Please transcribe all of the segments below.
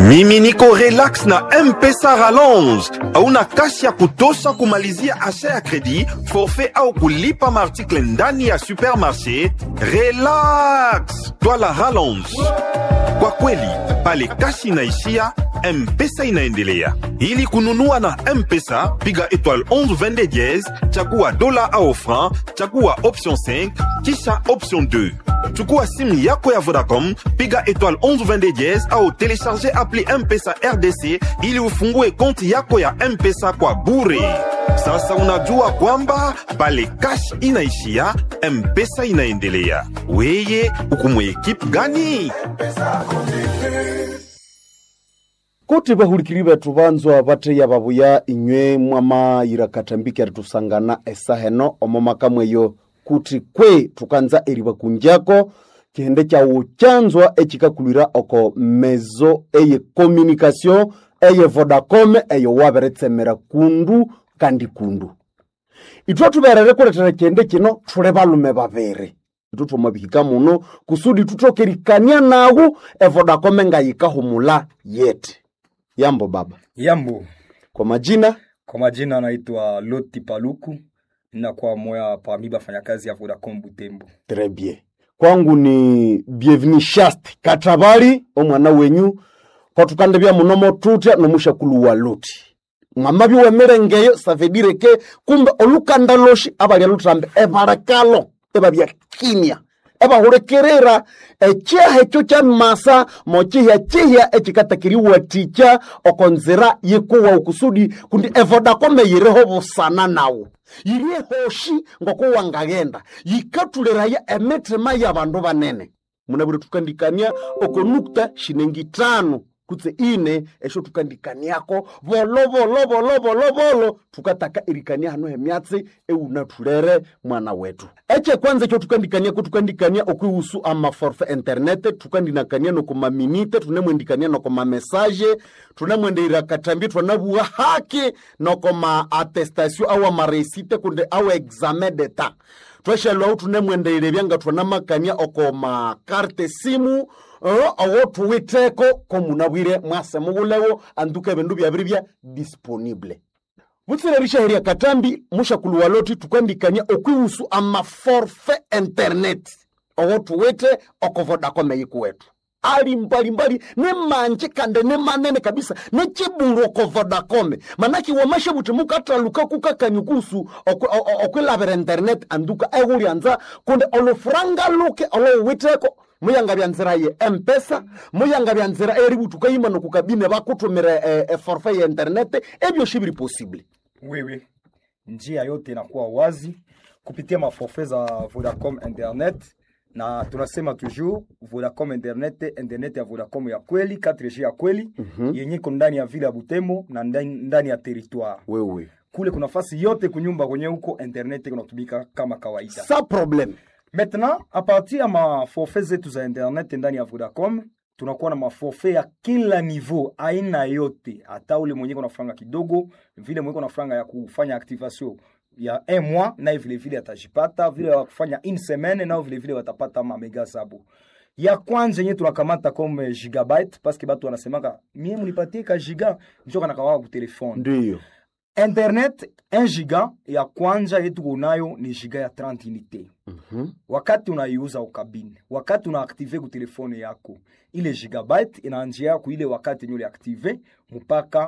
mimi niko relax na mpesa rallonge hauna kasi ya kutosha kumalizia asha ya kredi forfait au kulipa maartikle ndani ya supermarché relax twala rallonge kwa kweli pale kasi inaishia mpesa inaendelea ili kununua na mpesa piga étoile 11 22 diez chagua dola au franc chagua option 5 kisha option 2 chukua simu yako ya vodacom piga étoile 11 22 diez au telecharge appli mpesa rdc ili ufungue konti yako ya mpesa kwa bure sasa unajua kwamba pale cash inaishia mpesa inaendelea weye ukumwe ekipe gani kuti vahulikiri vethu vanzwa vattheya vavuya inywe mwamayira katambiki tusangana esaheno omo makamweyo kuti kwe thukanza eriva kunjako kihende kyawu kyanzwa ecikakulwira oko mezo eye communication eye vodacom eyo waveretsemera kundu kandi kundu ithwe thuverere kuletera kihende kino thule valume vaviri ithu thomavihika muno kusudi tuthokerikania nawu evodacom engayikahumula yete yambo baba Yambo, kwa majina kwa majina anaitwa Loti Paluku, ninakuwa moya parmi bafanyakazi ya Vodacom Butembo. très bien kwangu ni bienvenu shast katabali omwana wenyu kwatukandebya muno motutya nomushakulu wa loti mwama biwemerengeyo savedireke kumbe olukanda loshi abalya lutrambe ebalekalo ebabya kimya ebahulekerera ekyaha ekyo kya masa mokihya kihya ekikatakiriwatikya okonzira yikuwa okusudi kundi evodacom yiriho busana nawo yiri ehoshi ngokuwangagenda yikatuliraya emitima y'abandu banene munabire tukandikania okonukta shinengi tano kutse ine esho tukandikaniako volo volo volo volo volo tukataka irikania hano hemyatsi eunathulere mwana wetu eche kwanza ekyo tukandikaniako tukandikania okwihusu amaforfe internet tukandinakania nokomaminite tunemwendikania nokomamesaje tunemwendeira katambi twanabuwa haki nokoma attestation au amaresite kundi au examen d'etat tweshelwahu tunemwendeire byanga twanamakania okoma karte simu uh, owo tuwiteko komunabwire mwase mubulewo anduka ebindu byabiri bya disponible butsirerisha heria katambi mushakulu waloti tukandikania okwihusu amaforfe internet owo tuwite oko vodacom eyikuwetu ali mbalimbali ne manje kande ne manene kabisa ne chibulu oko vodacom manaki wamashe buti mukataluka kukakanyukusu okwilavira internet anduka ehulyanza kundi olufuranga luke olowiteko muyanga bya nzira ye mpesa muyanga bya nzira eributuka yima nokukabine bakutumira e, e forfait ya internet ebyoshi biri possible Wewe, njia yote inakuwa wazi kupitia maforfait za Vodacom Internet, na tunasema toujours Vodacom Internet, internet ya Vodacom ya kweli 4G ya kweli mm-hmm. yenye iko ndani ya vile ya Butembo na ndani, ndani ya territoire wewe kule kuna fasi yote kunyumba kwenye huko internet kunatumika kama kawaida. sa problème Maintenant, a partir ya maforfait zetu za internet ndani ya Vodacom tunakuwa na maforfait ya kila niveau, aina yote, hata ule mwenye kuna franga kidogo, vile mwenye kuna franga ya kufanya activation ya un mois, naye vile vile atajipata, vile ya kufanya une semaine, nao vile vile watapata mamega zabo. Ya kwanza yenye tunakamata comme gigabyte parce que batu wanasemaka mie munipatie ka giga njo kanakamaka ku telefone ndiyo internet 1 giga ya kwanza yetu kunayo ni giga ya 30 unité Mhm. wakati unaiuza ukabine wakati unaaktive ku telefone yako ile gigabyte inaanjia ku ile wakati yenye uliaktive mpaka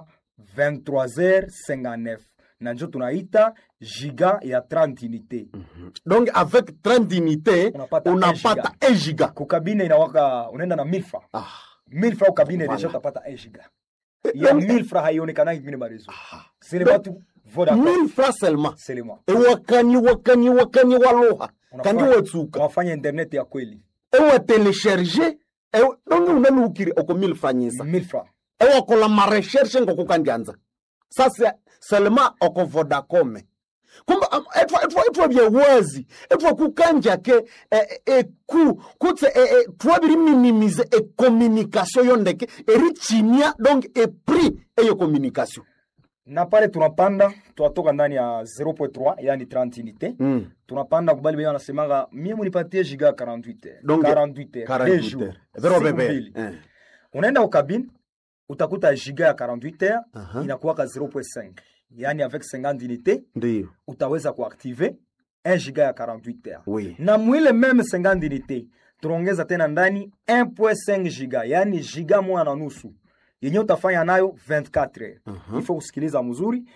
23h59 na njo tunaita giga ya 30 unité donc avec 30 unité Unapata unapata 1 giga kukabine inawaka unaenda na 1000 francs ah. 1000 francs ukabine Voilà. deja utapata 1 giga ya donc- 1000 francs haionekanaki kwingine marezo c'est le batu Vodacom 1000 francs seulement c'est le moi ewakani wakani wakani waluha kandi Unafanya- watsuka unafanya internet ya kweli ewatelesherge ewe- donge unaluukire oko 1000 franyisa 1000 francs ewakola mareshershe ngokukandyanza sasa selema oko vodacom kumbe am- etwa etwa etwa byewazi etwa kukanja ke eh, eh, ku kutse eh, eh, twabiri minimize e communication yondeke erichinia donc e prix eyo communication na pale tunapanda tunatoka ndani ya 0.3 yani 30 unité mm. tunapanda kubali benye wanasemanga mie munipatie giga 48 Donc, 48 heures, 48 deux jours, heures. Vero siku bebe. mbili. Eh. unaenda ukabine utakuta giga ya 48 heures Aha. inakuwaka 0.5 yaani avec 50 unité ndiyo utaweza kuactive 1 giga ya 48 heures oui na mwile meme 50 unité tunaongeza tena ndani 1.5 giga yaani giga moja na nusu yenye utafanya nayo 24 heures Mhm. il faut kusikiliza mzuri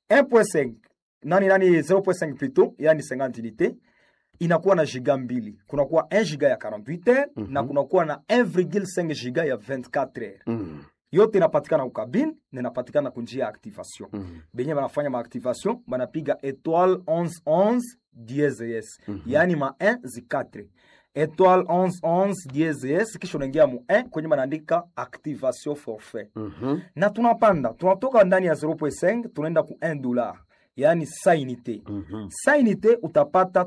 1.5 nani nani 0.5 plutôt yani 50 unité inakuwa na giga mbili kunakuwa 1 giga ya 48 heures na kunakuwa na 1,5 giga ya 24 heures Mm. yote inapatikana ukabine na inapatikana kunjia ya activation Mhm. benye banafanya maactivation banapiga étoile 1111 dieses yaani ma 1 zi 4 étoile 1111 dieses kisha unaingia mu 1 kwenye banaandika activation forfait Mhm. na tunapanda tunatoka ndani ya 0.5 tunaenda ku 1 dollar yaani sa unité Mhm. sa unité utapata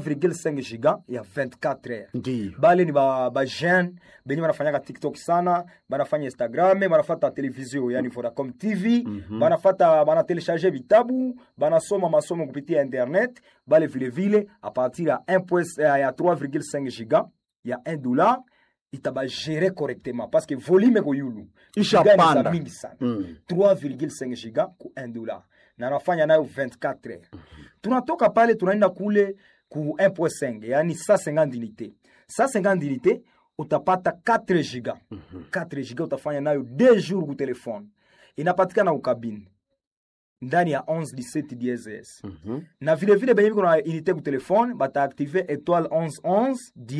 3,5 giga ya 24 heures ndiyo bale ni ba, ba jeune benye banafanyaka tiktok sana banafanya instagram banafata televizio yani vodacom tv banafata banatelecharge vitabu banasoma masomo kupitia internet bale vilevile a partir ya 1 point- eh, ya 3,5 giga ya 1 dollar itabagere correctement parce que volume eko yulu Isha Giga ni za panda. mingi sana Mm. 3,5 giga ku 1 dollar na anafanya nayo 24 heures tunatoka pale tunaenda kule ku 1.5 yani 150 unité 150 unité utapata 4 giga 4 giga utafanya nayo 2 jours ku telefone inapatikana ukabine ndani ya 11 17 DSS Mhm. na vile vile benye biko na unité ku telefone bataaktive étoile 1111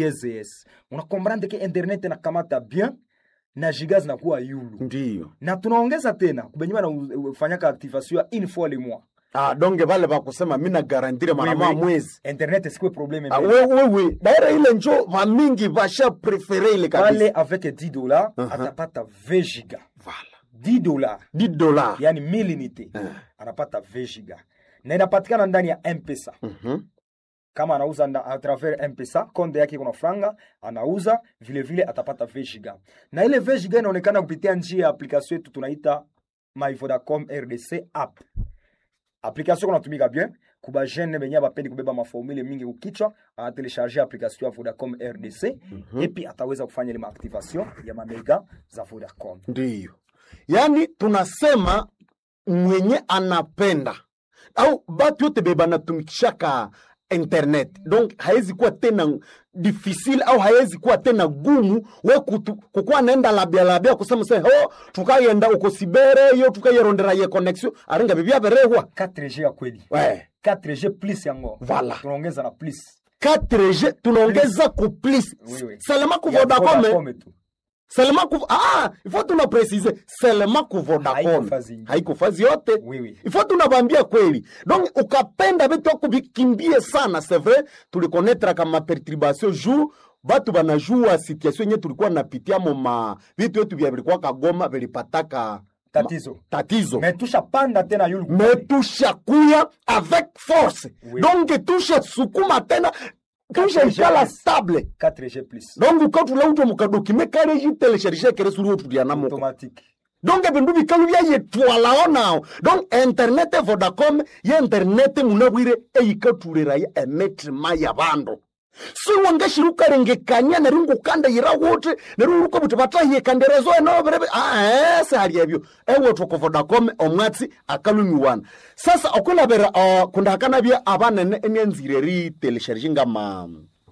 DSS unakomprendre ke internet inakamata bien na giga zinakuwa yulu ndiyo na tunaongeza tena kubenye banafanyaka activation ya une fois le mois ah, donge vale vakusema mi nagarantire mara Oui, moja oui. mwezi internet sikuwe probleme Ah, mbele. we- wewe daira ile njo vamingi vasha prefere ile kabisa pale avec 10 dollars Uh-huh. atapata 20 giga Vala. 10 dollars 10 dola yani 1000 unité Eh. anapata 20 giga na inapatikana ndani ya mpesa Mhm. kama anauza nda, a travers mpesa konde yake kuna franga anauza vile vile atapata 20 giga na ile 20 giga inaonekana kupitia njia ya application yetu tunaita my vodacom rdc app application kunatumika bien kuba jeune benye bapendi kubeba maformule mingi kukichwa anatelecharge application ya vodacom rdc mm-hmm. epi ataweza kufanya ile maactivation ya mamega za vodacom ndiyo yaani tunasema mwenye anapenda au batu yote be banatumikishaka internet donc haizi kuwa tena difficile au haiwezi kuwa tena gumu we kutu- kukuwa naenda labia labia kusema se ho tukayenda uko sibere yo tukayerondera ye connexion aringa bibyaberehwa 4g ya kweli we 4g plus yango Voilà. tunaongeza na plus 4G tunaongeza ku plus Oui, oui. selema ku Ya Vodacom Vodacom tu selema ku ah ifo tuna precise selema ku Vodacom Haiko fazi ingine. haiko fazi yote Oui, oui. ifo tunabambia kweli donc ukapenda vitu ako vikimbie sana c'est vrai tulikonetra kama perturbation jour batu banajua situation yenye tulikuwa napitia mo ma vitu yetu vya vilikuwa kagoma vilipataka tatizo tatizo me tushapanda tena yulu me tushakuya avec force Oui. donc tushasukuma tena tushaikala Intelligence. stable 4g plus donc ukatula uto mukadokime kale jitelesharisha kere suri otulianamoko automatique donc ebindu bikalu byayetwalao nao donc internet vodacom ye internet munabwire eyikatuliraya emitima ya bandu siwangashiri ukarengekanya neri ngukanda yira wuti neri uruko buti batahiyekanderezo enoberebe ae sihali ebyo ewetoko vodacom omwatsi akalumiwana sasa okulabira uh, kundahakanabya abanene enyanzire ritelesharisha ngama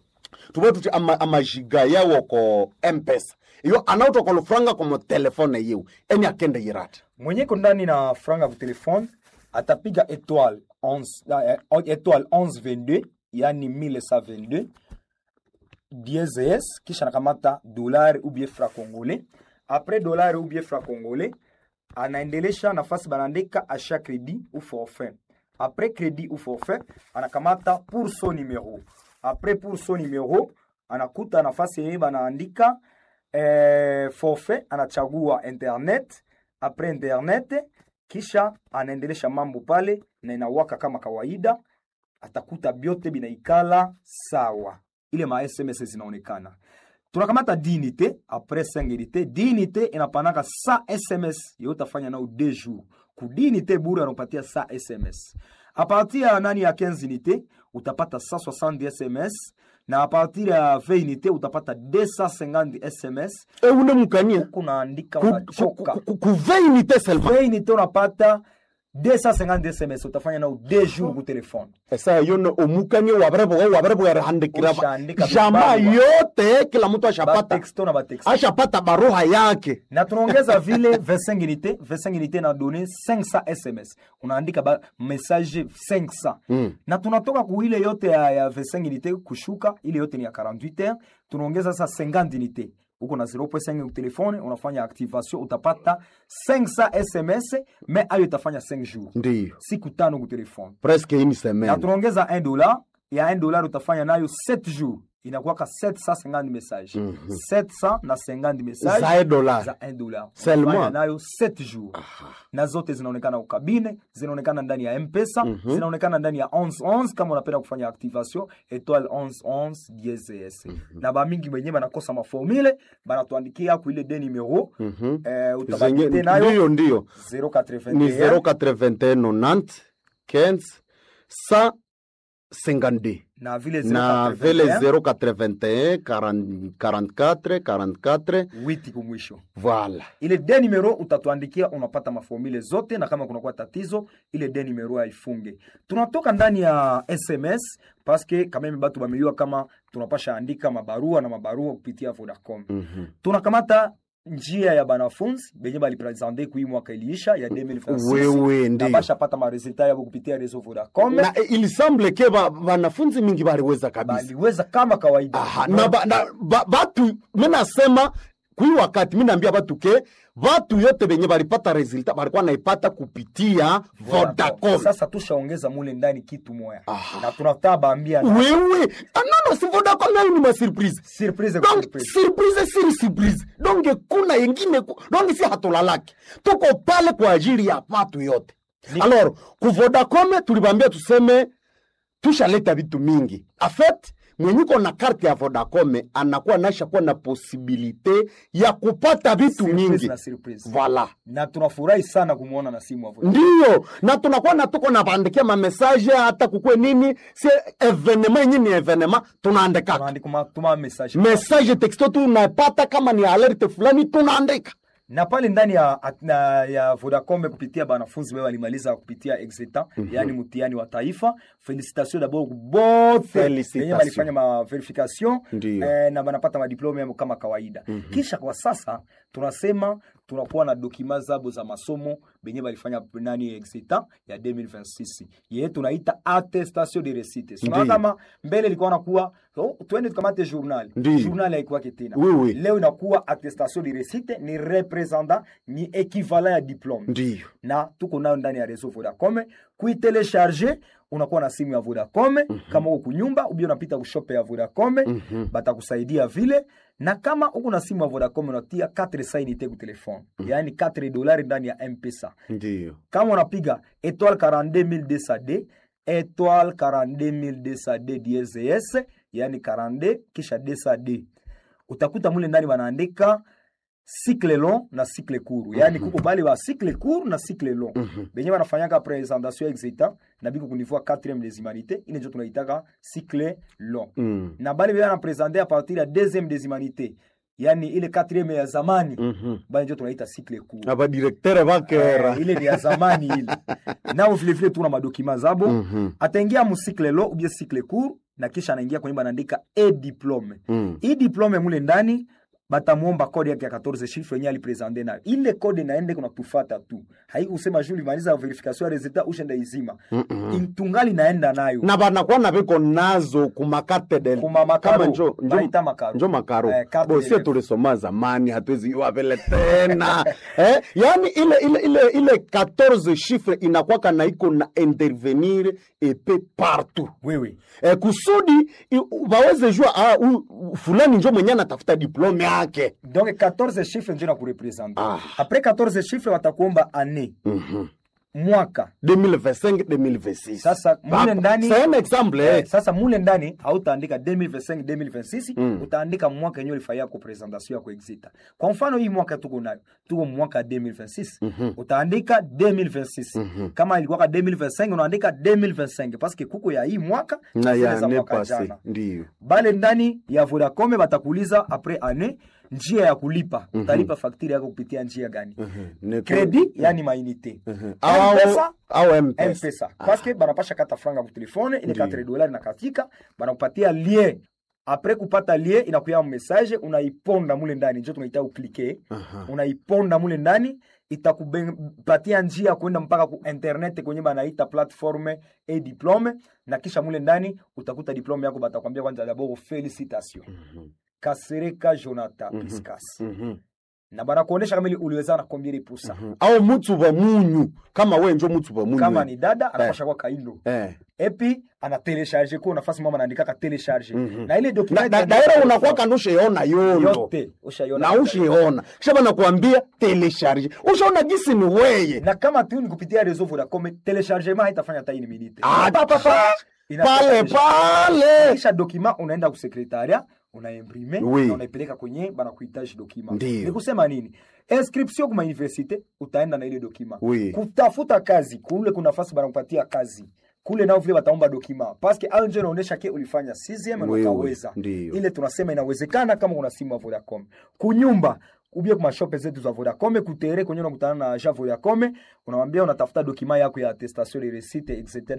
tuve tuti ama- amajiga yawo ko mpesa iyo anautoka lufranga komo telefone yiwu eni akende yirata mwenye ko ndani na franga ku telefone atapiga étoile 11 eh, étoile 1122 yani 1122 DSS kisha nakamata dolari ou bien franc congolais après dolari ou bien franc congolais anaendelesha nafasi banaandika achat crédit ou forfait après crédit ou forfait anakamata pour son numéro après pour son numéro anakuta nafasi yenye banaandika eh, forfait anachagua internet après internet kisha anaendelesha mambo pale na inawaka kama kawaida atakuta byote binaikala sawa ile ma sms zinaonekana tunakamata dinite apres 5 unité dinite inapanaka sa sms yo utafanya nao 2 jours ku dinite bure anakupatia sa sms a partir ya nani ya 15 unité utapata 160 sms na a partir ya 20 unité utapata 250 sms e ule mukania kunaandika ku, ku, unachoka ku, ku, ku 20 unité seulement 20 unité unapata 250 sms utafanya nao 2 jours ku telefone esa yone omukania wabareboga wabareboga handikira Ushaandika jamaa vibarua. yote kila mtu ashapata batexto na batexto ashapata baruha yake na tunaongeza vile 25 unité 25 unité na donné 500 sms unaandika ba message 500 Mm. na tunatoka ku ile yote ya, ya 25 unité kushuka ile yote ni ya 48 heures tunaongeza sasa 50 unité uko na 0.5 ku telefone unafanya activation utapata 500 sms mais ayo itafanya 5 jours ndiyo siku tano ku telefone presque une na semaine tunaongeza 1 dollar ya 1 dollar utafanya nayo 7 jours inakuwaka 750 message Mhm. 700 na 50 message za dola za 1 dollar Seulement. Unafanya nayo 7 jours na zote zinaonekana ukabine zinaonekana ndani ya mpesa zinaonekana ndani ya 1111 kama unapenda kufanya activation etoile 1111 DSS na bamingi wenyewe banakosa maformule banatuandikia ku ile de numero Mhm. eh, Zenye- utabakite nayo ndiyo ndiyo ni 081 081 90 15 152 na vile na vile 081 081 40 44 44 witi kumwisho voilà ile de numero utatuandikia unapata maformule zote na kama kunakuwa tatizo ile de numero haifunge tunatoka ndani ya sms paske kameme batu bameliwa kama tunapasha andika mabarua na mabarua kupitia vodacom Mhm. tunakamata njia ya banafunzi benye balipresente kui mwaka iliisha ya 2026 wewe na ndiyo basha pata maresultat yabo kupitia reseau vodacom na eh, il semble ke ba- wanafunzi mingi baliweza kabisa baliweza kama kawaida Aha, na, ba, na ba, batu minasema kui wakati minaambia batu ke batu yote benye balipata resultat balikuwa naipata kupitia Vodacom. sasa tushaongeza mule ndani kitu moya Aha. na tunataka baambia na wewe ah, non, non, si Vodacom nayo ni masurprise surprise kwa donc surprise. surprise siri surprise donc kuna yengine ku- donc si hatulalaki tuko pale kwa ajili ya watu yote Ni- alors ku Vodacom tulibambia tuseme tushaleta vitu mingi afet mwenyiko na karte ya Vodacom anakuwa naisha kuwa na posibilite ya kupata vitu Surprise mingi na surprise. voilà na tunafurahi sana kumwona na simu avo ndiyo na tunakuwa na tuko na bandikia mamesaje hata kukwe nini si evenema yenye ni evenema tunaandikaka tunaandika tuma message message texto tunapata kama ni alerte fulani tunaandika na pale ndani ya, at- na, ya Vodacom kupitia banafunzi wao walimaliza kupitia exetan yani mtihani wa taifa felicitation d'abord bote Felicitation. wenye walifanya ma verification Ndiyo. eh, na banapata madiplome yao kama kawaida kisha kwa sasa tunasema tunakuwa na dokima zabo za masomo benye balifanya nani exetan ya 2026 yeye tunaita attestation de réussite sio Ndiyo. kama mbele ilikuwa nakuwa oh, twende tukamate journal Ndiyo. journal haikuwake tena Oui, oui. leo inakuwa attestation de réussite ni representant ni equivalent ya diplome ndiyo na tuko nayo ndani ya reseau Vodacom kuitelecharge unakuwa na simu ya Vodacom kama uko kunyumba ubia unapita kushope ya Vodacom batakusaidia vile na kama uko na simu ya Vodacom unatia 4 sainite ku telefone yaani 4 dolari ndani ya M-Pesa ndiyo kama unapiga étoile 42200D étoile 42200D DSS yani 42 kisha 200D utakuta mule ndani wanaandika cycle long na cycle court yani kuko bale ba cycle court na cycle long benye banafanyaka présentation exita na biko kunivua 4e des humanités ile ndio tunaitaka cycle long Mm. na bale bana présenter à partir ya 2e des humanités yani ile 4e ya zamani Mhm. bale ndio tunaita cycle court abadirektere bakera Eh, ile ni ya zamani ile nao vilevile tuna madokima zabo Mhm. ataingia musikle lo ubie sikle cour na kisha anaingia kwenye banaandika e diplome Mm. hii diplome mule ndani batamwomba kode yake ya 14 chiffre yenye alipresente nayo ile kode naende kuna tufata tu haikusema juu limaliza verification ya resultat ushenda izima Mm-mm. tungali naenda nayo na banakuwa na biko nazo kumakate Kuma makaro. kama njo, njo, Baita makaro. njo makaro Eh, carte bosie d'élève. tulisoma zamani hatuwezi iwa vile tena eh, yani ile ile ile ile 14 chiffre inakwaka na iko na intervenir epe partout wewe eh, kusudi i- waweze jua ah, u- u- fulani njo mwenye anatafuta diplome yake donc 14 chiffre njo na kurepresente Ah. apres 14 chiffre watakuomba année Mhm. mwaka 2025 2026 Sasa, mule ndani- c'est un exemple eh. Eh, sasa mule ndani hautaandika 2025 2026 Mm. utaandika mwaka yenyewe ulifanyia ko presentation yako exita kwa mfano hii mwaka tuko nayo tuko mwaka 2026 utaandika 2026 kama ilikuwa 2025 unaandika 2025 parce que kuko ya hii mwaka na zile ya za ne mwaka passé jana ndio bale ndani ya Vodacom batakuuliza apres ane njia ya kulipa utalipa fakturi yako kupitia njia gani Ne- credit yani mainite au M-Pesa, au mpesa mpesa paske banapasha kata franga kutelefone ile Ndiyo. 4 dolari nakatika banakupatia lien apres kupata lien inakuya message unaiponda mule ndani njo tunaita uklike Aha. unaiponda mule ndani itakupatia njia ya kuenda mpaka ku internet kwenye banaita platforme e diplome na kisha mule ndani utakuta diplome yako batakwambia kwanza dabord felicitation kasereka jonathan piscas Mhm. na banakuonesha kama ili uliweza na combien de pourcent au mutu wa munyu kama we njo mutu wa munyu kama we. ni dada anapasha kwa kaindo eh. epi ana telecharge ko nafasi mama anaandikaka telecharge na ile na, document na, daira unakuwa kando ushaona yondo yote ushaiona na ushiona kisha banakuambia telecharge ushaona gisi ni weye na kama tu ni kupitia reseau Vodacom telechargement haitafanya hata ini minute Ah, Pa, pa, pa. Inatoka pale deja. pale kisha document unaenda kusekretaria unaimprime Oui. na unaipeleka kwenye banakuhitaji document Ndiyo. ni kusema nini inscription kuma universite utaenda na ile document Oui. kutafuta kazi kule kuna nafasi banakupatia kazi kule nao vile bataomba document paske au nje inaonyesha ke ulifanya 6 na Oui, oui. ukaweza Ndiyo. ile tunasema inawezekana kama una simu ya Vodacom kunyumba ubie kwa mashope zetu za Vodacom kutere kwenye unakutana na agent Vodacom unamwambia unatafuta dokima yako ya attestation de réussite etc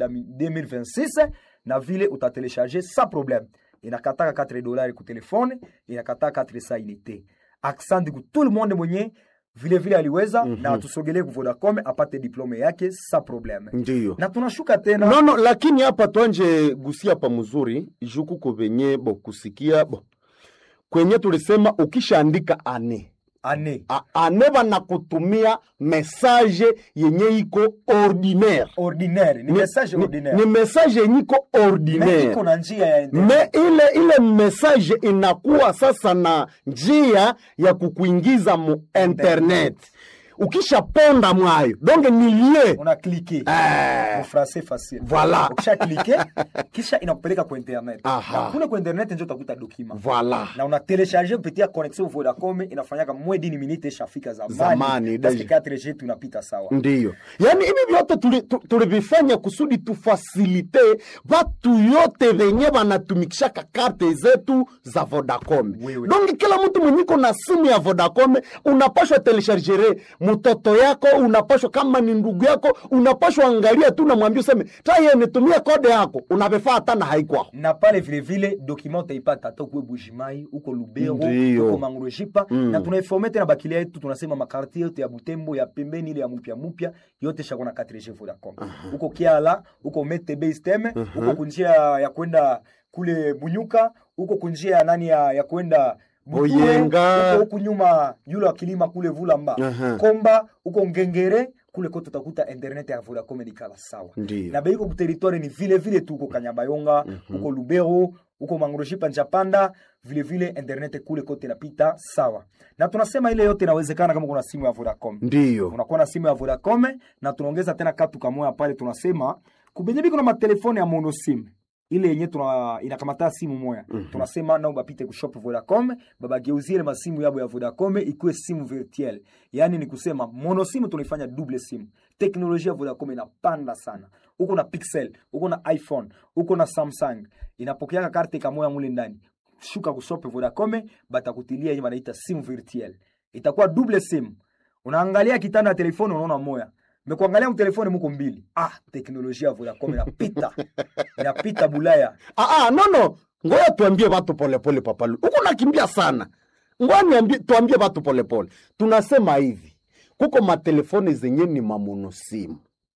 2026 na vile utatelecharger sans problème inakataka 4 dollars ku telefone inakataka 4 sa unité accent ku tout le monde mwenye vile vile aliweza na tusogelee ku Vodacom apate diplome yake sans problème ndiyo na tunashuka tena no, no, lakini hapa twanje gusia pa mzuri juku ko venye bo kusikia bo kwenye tulisema ukishaandika ane ane A- ane banakutumia message yenye iko ordinaire ordinaire ni message ni, ordinaire ni message yenye iko Mais ordinaire iko na njia ya me internet. ile ile message inakuwa sasa na njia ya kukuingiza mu internet ukishaponda mwayo donge ni lie una cliquer Eh. mu français facile Voilà. ukisha cliquer kisha inakupeleka kwa internet Aha. na kule kwa internet ndio utakuta document Voilà. na una telecharger kupitia connexion Vodacom inafanyaka mwe dini minute ishafika zamani Zamani, parce deja. que 4G tunapita sawa ndiyo yaani hivi vyote tuli- tu- tulivifanya kusudi tufasilite vatu yote venye vanatumikishaka karte zetu za vodacom Wewe. donge kila mtu mwenyiko na simu ya vodacom unapashwa telechargere mtoto yako unapashwa kama ni ndugu yako unapashwa angalia tu namwambia useme taye nitumie kode yako unavifaa hata na haikwao na pale vile vile document utaipata hata ukwe Bujimai uko Lubero Ndiyo. uko Mangrojipa na tunaiforme tena bakilia yetu tunasema makartie yote ya Butembo ya pembeni ile ya mupya mupya yote shako na 4G Vodacom uko Kiala uko Mete Base Teme uko kunjia ya kwenda kule Bunyuka uko kunjia ya nani ya, ya kwenda Buture, Boyenga. uko huku nyuma yule wa kilima kule Vulamba Aha. Komba uko Ngengere kule kote utakuta internet ya Vodacom ni kala sawa Ndiyo. na beiko kuteritware ni vile vile tu uko Kanyabayonga uko Lubero uko Mangroshipa Njapanda vile vile internet kule kote napita sawa na tunasema ile yote inawezekana kama kuna simu ya Vodacom ndiyo unakuwa na simu ya Vodacom na tunaongeza tena katu kamoya pale tunasema kubenye biko na matelefone ya monosim ile yenye tuna inakamata simu moya tunasema nao bapite kushop Vodacom babageuzie ile masimu yabo ya Vodacom ikuwe simu virtuel yani ni kusema monosimu tunaifanya double simu teknolojia ya Vodacom inapanda sana uko na Pixel uko na iPhone uko na Samsung inapokeaka karte kamoya mule ndani shuka kushop Vodacom batakutilia yenye wanaita simu virtuel itakuwa double simu unaangalia kitanda ya telefoni unaona moya mekuangalia mtelefoni muko mbili ah teknolojia ya Vodacom inapita inapita bulaya Ah, ah, no no ngoya tuambie watu polepole papalu huko nakimbia sana ngoya niambie tuambie watu polepole tunasema hivi kuko matelefoni zenye ni mamonosimu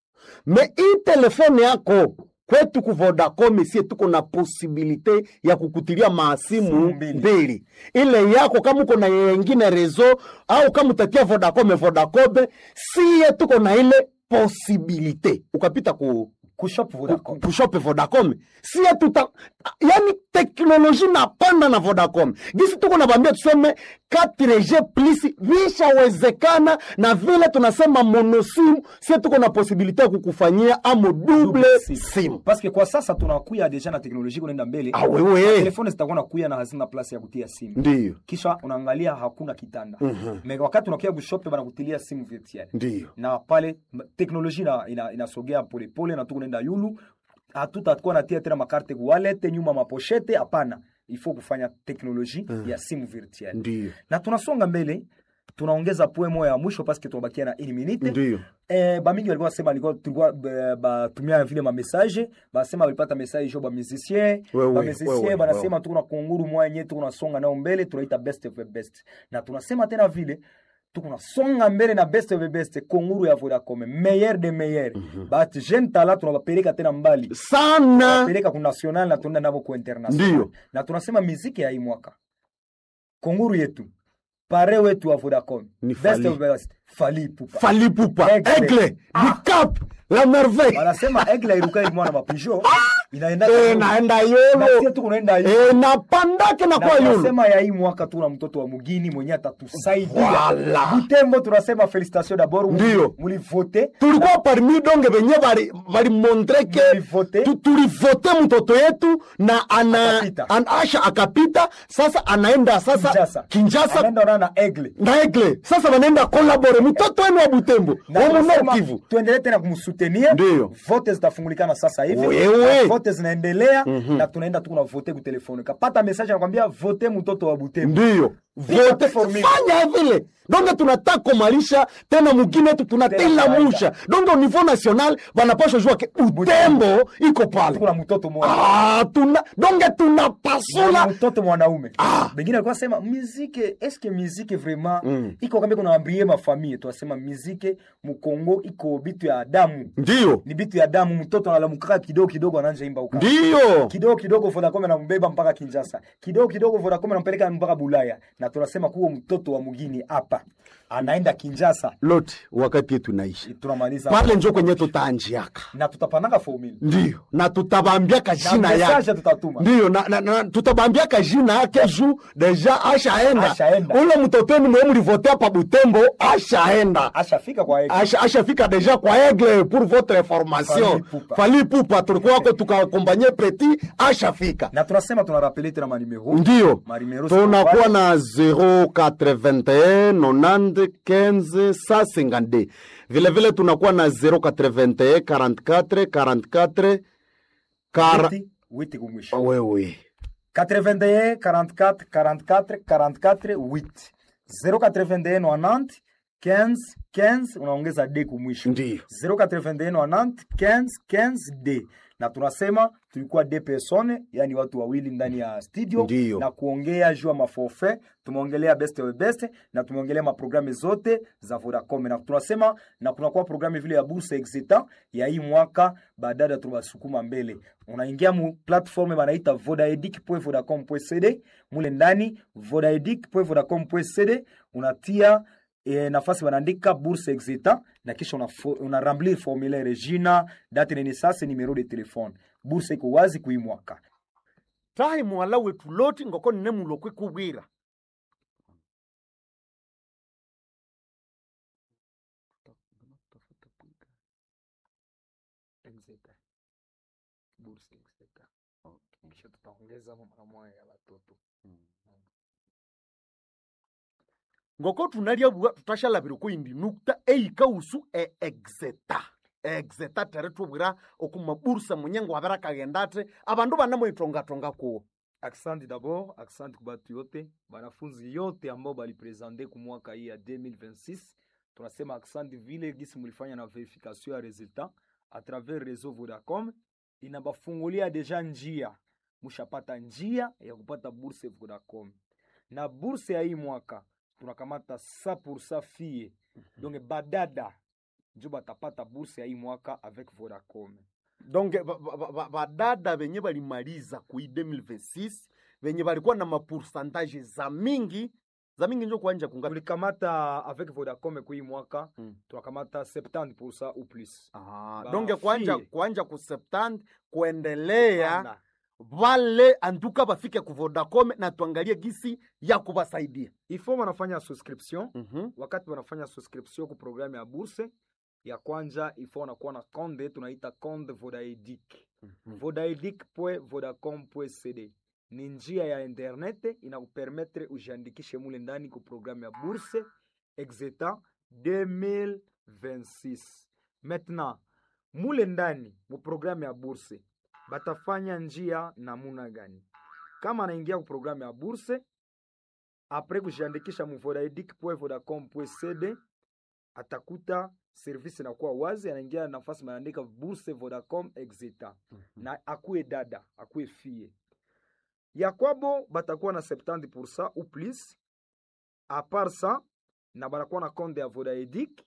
me hii telefone yako kwetu ku Vodacom sie tuko na posibilite ya kukutilia maasimu Simu mbili. mbili ile yako kama uko na yengine rezo au kama utatia Vodacom Vodacom sie tuko na ile posibilite ukapita ku kushop Vodacom kushope Vodacom sie tuta yani teknoloji napanda na vodacom gisi tuko nabambia tuseme 4g plus vishawezekana na vile tunasema monosimu sie tuko na posibilite ya kukufanyia amo double simu paske kwa sasa tunakuya deja na teknolojia kunaenda mbele Ah, wewe. telefone zitakuwa nakuya na hazina plasi ya kutia simu ndiyo kisha unaangalia hakuna kitanda me wakati unakuya kushope banakutilia simu virtuel ndiyo na pale m- teknolojia ina- ina- inasogea polepole na tukunaenda yulu hatutakuwa natia tena makarte kuwalete nyuma maposhete hapana ifo kufanya teknoloji ya simu virtuel ndiyo na tunasonga mbele tunaongeza poe moya ya mwisho paske tunabakia na une minute ndiyo Eh, bamingi walikuwa wasema walikuwa tulikuwa ba- batumia vile mamessage basema walipata message jo bamusicien Wewe, bamusicien wewe, banasema wewe. tuko na kunguru moya yenye tuko nasonga nao mbele tunaita best of the best na tunasema tena vile tuko nasonga mbele na best of the best kunguru ya Vodacom meilleur de meilleur bahati jeune tala tunabapeleka tena mbali sana peleka ku national na tunaenda navo ku international Ndiyo. na tunasema miziki ya hii mwaka kunguru yetu pare wetu wa Vodacom Ni best Fally. of the best Fally Ipupa falipupa Aigle. egle dicap la merveille wanasema egle irukai mwana mapijo inaenda Eh, naenda na yolo sisi tukunaenda hivi Eh, napandake na na kwa yolo tunasema ya hii mwaka tuna mtoto wa mugini mwenye atatusaidia Voilà. Butembo tunasema felicitation d'abord Ndiyo. mulivote tulikuwa parmi donge venye valimontreke Mulivote. tulivote mtoto yetu na ana, Akapita. an, asha akapita sasa anaenda sasa Kinshasa kinjasa anaenda ona na egle na egle sasa wanaenda kolabore mtoto wenu wa butembo na wa tunasema Nord Kivu tuendelee tena kumsutenir Ndiyo. vote zitafungulikana sasa hivi Wewe. Na vote zinaendelea na tunaenda tuko na vote ku telefone kapata message anakwambia vote mtoto wa Butembo ndiyo Vote vote for me. fanya vile donge tunataka komalisha tena mugine tu tunatela kawaida. musha donge au niveau national vanapashwa jua ke utembo iko pale tuko na mtoto mmoja ah, tuna donge na tunapasula mtoto mwanaume Ah. bengine alikuwa sema muzike eske muzike vraiment iko kambe kuna ambrie mafamille tunasema muzike mukongo iko bitu ya damu ndiyo ni bitu ya damu mtoto analamukaka kidogo kidogo ananja imba uka ndiyo kidogo kidogo Vodacom anambeba mpaka Kinshasa, kidogo kidogo Vodacom anampeleka mpaka Bulaya, na tunasema kuwa mtoto wa mugini hapa anaenda Kinshasa. lote wakati yetu naishi Tunamaliza pale njo kwenye tutaanjiaka na tutapanaka formula ndiyo na tutabambiaka na jina message yake tutatuma ndiyo na, na, na, tutabambiaka jina yake juu deja ashaenda Ashaenda. ule mtoto wenu mwe mlivotea pa butembo ashaenda ashafika kwa yeye. Asha- ashafika deja kwa egle pour votre information Fally Ipupa. fali pupa tulikuwa wako tukakompanye preti ashafika na tunasema tunarapele tena manimero ndiyo Marimero tunakuwa Sokopale. na 081 90 15 152 vile vile tunakuwa na 081 44 44 kara... Witi- witi kumwisho wewe 81 44 44 44 8 081 90 15 15 unaongeza d kumwisho ndiyo 081 90 15 d na tunasema tulikuwa d persone yani watu wawili ndani ya studio Ndiyo. na kuongea juu ya maforfait tumeongelea best of best na tumeongelea maprogramu zote za Vodacom na tunasema na kunakuwa programu vile ya bourse exita ya hii mwaka baadaye tunasukuma mbele unaingia mu platform banaita vodaedic.vodacom.cd mule ndani vodaedic.vodacom.cd unatia e, nafasi wanaandika bourse exita na kisha una, una remplir formulaire jina date de naissance numero de telefone bourse iko wazi kui mwaka tahi mwala wetu loti ngoko nne mulokwe kubwira kisha tutaongeza mara moja ya watoto ngoko tunalya bua tutashalabira kuindi nukta eika usu e exeta exeta tere tubwira okumabursa munyengo wabera kagendate abandu banamwitongatonga kuwo Asante d'abord, asante kwa batu yote, banafunzi yote ambao balipresente ku mwaka hii ya 2026. Tunasema asante vile gisi mulifanya na verification ya resultat a travers réseau Vodacom, inabafungulia deja njia, mushapata njia ya kupata bourse Vodacom. Na bourse ya hii mwaka tunakamata 100% fille, donc badada njo batapata bourse ya hii mwaka avec Vodacom. donc badada ba, ba, badada benye balimaliza kui 2026 benye balikuwa na mapoursantage za mingi za mingi njo kuanja kungapi tulikamata avec Vodacom kwa hii mwaka Mm. tunakamata 70% ou plus Ah, Ba donc kuanja fie. kuanja ku 70 kuendelea Panda. vale anduka bafike ku vodacom na tuangalie gisi ya kubasaidia ifo wanafanya subscription Mhm. wakati wanafanya subscription ku programu ya bourse ya kwanja ifo wanakuwa na konde tunaita konde vodaedic vodaedic.vodacom.cd ni njia ya internet inakupermetre ujiandikishe mule ndani ku programu ya bourse exeta 2026 maintenant mule ndani mu programu ya bourse batafanya njia namuna gani kama anaingia ku programu ya bourse apres kujiandikisha mu vodaedic.vodacom.cd atakuta service inakuwa wazi anaingia nafasi maandika bourse vodacom exeta na akuwe dada akuwe fie ya kwabo batakuwa na 70% ou plus a part ça na banakuwa na compte ya vodaedic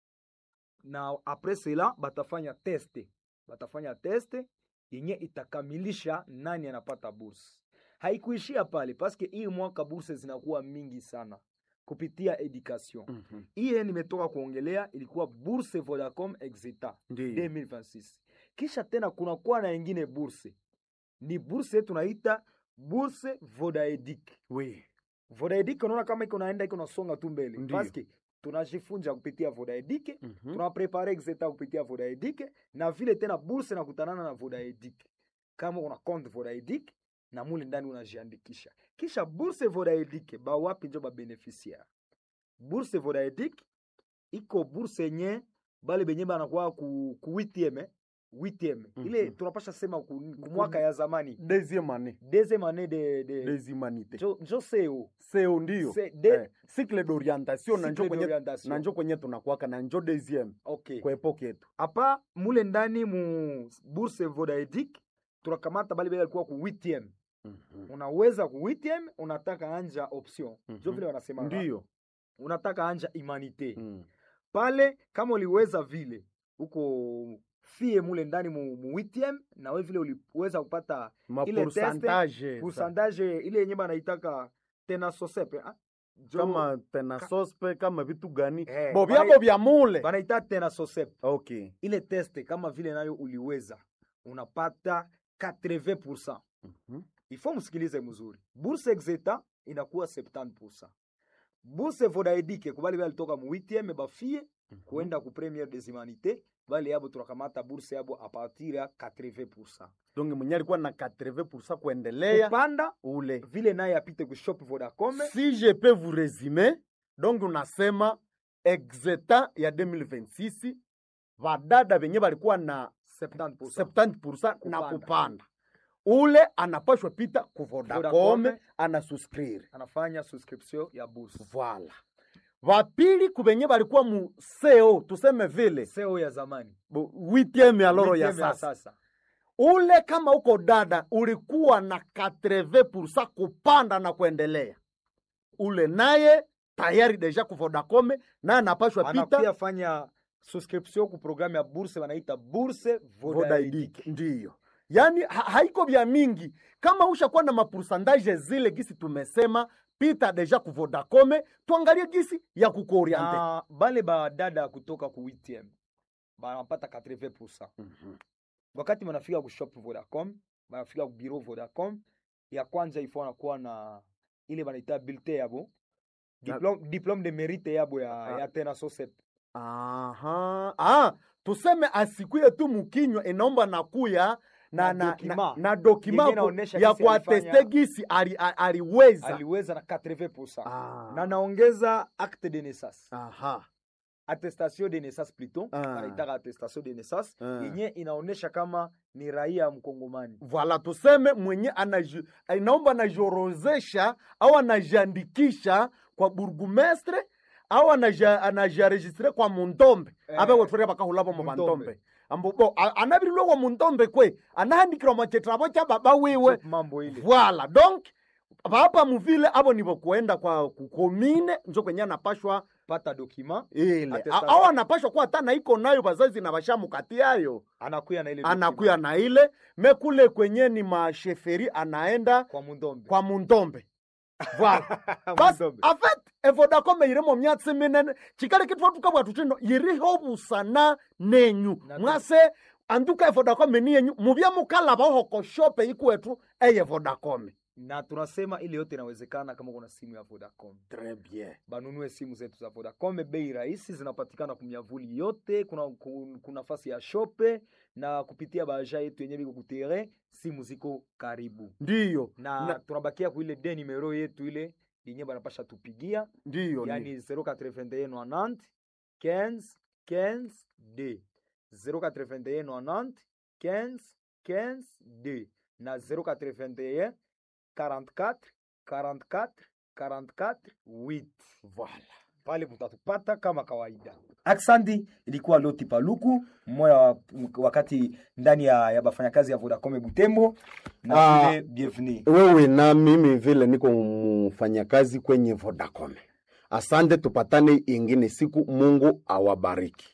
na apres cela batafanya teste batafanya teste yenye itakamilisha nani anapata burse haikuishia pale paske hii mwaka burse zinakuwa mingi sana kupitia education Mhm. iye nimetoka kuongelea ilikuwa bourse vodacom exeta Ndiyo. 2026 kisha tena kunakuwa na ingine bourse ni bourse tunaita bourse vodaedic Oui. vodaedic unaona kama iko naenda iko nasonga tu mbele Ndiyo. paske tunajifunza kupitia vodaedic Mhm. tunaprepare exeta kupitia vodaedic na vile tena bourse nakutanana na vodaedic kama una compte vodaedic na mule ndani unajiandikisha kisha bourse vodaedic bawapi njo babeneficiaire bourse vodaedic iko bourse yenye bale benye banakuwa ku, ku 8 8 ile Mhm. tunapasha sema ku, ku mwaka ya zamani deuxième année deuxième année de, de des humanités jo, jo seo seo ndio Se- de- eh, cycle d'orientation na Cycle njo kwenye, d'orientation. na njo kwenye tunakwaka na njo deuxième okay kwa epoke yetu apa mule ndani mu bourse vodaedic tunakamata bale bale alikuwa ku 8 Mhm. unaweza ku 8 unataka anja option Mhm. jo vile wanasema ndio unataka anja humanité Mm. pale kama uliweza vile uko fie mule ndani mu, mu 8 na we vile uliweza kupata ma Ile teste, pourcentage pourcentage ile yenye banaitaka tena sosepe ah? Jo- kama tena sospe kama vitu gani Eh, bo bana- vyabo vya mule banaita tena sosepe okay ile teste kama vile nayo uliweza unapata 80 Mhm. ifo msikilize mzuri bourse exeta inakuwa 70 bourse vodaedike kubali bali toka mu 8 bafie kuenda ku première des humanités bali yabo tunakamata bourse yabo a partir ya 80 donc mwenye alikuwa na 80 kuendelea kupanda ule vile naye apite ku shop vodacom si je peux vous résumer donc unasema exeta ya 2026 vadada venye valikuwa na 70 70% na Kupanda. kupanda ule anapashwa pita ku Vodacom Vodacom. anasuscrire anafanya subscription ya bourse Voilà. Vapili kubenye balikuwa mu seo tuseme vile seo ya zamani bu- huitieme ya loro ya Huitième sasa. Ule kama uko dada ulikuwa na 80% kupanda na kuendelea, ule naye tayari deja ku Vodacom naye anapashwa anakuya pita fanya subscription ku programme ya bourse wanaita bourse vodaedic Vodaidik. Ndiyo, yaani ha haiko vya mingi. Kama ushakuwa na mapursandaje zile gisi tumesema, pita deja ku Vodacom, tuangalie gisi ya kukuoriente. na bale badada kutoka ku 8 banapata 80 Mhm. wakati banafika ku shop vodacom banafika ku bureau vodacom ya kwanza ifo wanakuwa na ile banaita bulletin yabo diplome, diplome de mérite yabo ya, Ah. ya tena sosep Aha. Ah, tuseme asikuye tu mukinywa inaomba nakuya na, Na na, dokima. na, na dokima Yenye ku- inaonesha ya gisi kuateste alifanya- gisi ali- a- aliweza aliweza na 80 Ah. na naongeza acte de naissance Aha. attestation de naissance plutôt Ah. banaitaka attestation de naissance Ah. yenye inaonesha kama ni raia mkongomani Voilà, tuseme mwenye anaji, inaomba anajiorozesha au anajiandikisha kwa burgumestre au anaja- anajiaregistre kwa mundombe Eh, abe wetwere bakahulabo mu mundombe. bandombe ambo bo a- anabirilwe kwa mundombe kwe anahandikirwa machetrabo cha baba wiwe mambo ile Voilà, donc bapa muvile abo nibo kuenda kwa kukomine njo kwenye anapashwa pata document ile Attestation. A- au anapashwa kuwa hata naiko nayo bazazi na bashamukati yayo anakuya na ile anakuya na ile mekule kwenye ni masheferi anaenda kwa mundombe kwa mundombe voilà bas Mundombe. en fait evodacom irimo myatsi minene chikali kitwa tukabwa tutino yiriho busana nenyu Na tu- mwase anduka evodacom ni yenyu muvya mukalava hoko shope ikwetu eye vodacom na tunasema ile yote inawezekana kama kuna simu ya vodacom Très bien. banunue simu zetu za vodacom bei rahisi zinapatikana kumyavuli yote kuna, ku- kuna nafasi ya shope na kupitia baja yetu yenye biko kutere simu ziko karibu ndiyo na, Na- tunabakia ku ile de numero yetu ile yenye banapasha tupigia ndiyo yani 081 90 15 d 081 15 15 d na 081 44 44 44 8 Voilà. pale mutatupata kama kawaida aksandi ilikuwa loti paluku mmoja wa, wakati ndani ya, ya bafanyakazi ya vodacom butembo na Ah. vile bienvenue wewe na mimi vile niko mfanyakazi kwenye vodacom asante tupatane ingine siku mungu awabariki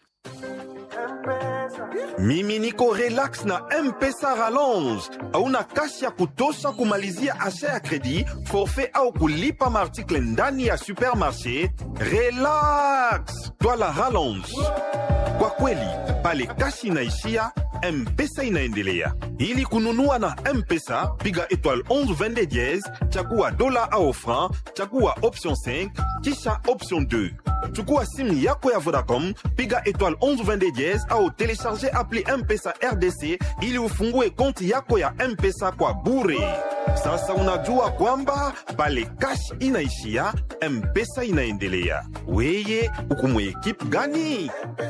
mimi niko relax na mpesa rallonge hauna kasi ya kutosha kumalizia asha ya kredi forfait au kulipa maartikle ndani ya supermarché relax twala rallonge kwa kweli pale kasi inaishia mpesa inaendelea ili kununua na mpesa piga étoile 11 22 diez chagua dola au franc chagua option 5 kisha option 2 chukua simu yako ya vodacom piga étoile 11 22 diez au telecharge appli mpesa rdc ili ufungue konti yako ya mpesa kwa bure sasa unajua kwamba pale kash inaishia mpesa inaendelea weye ukumwe ekipe gani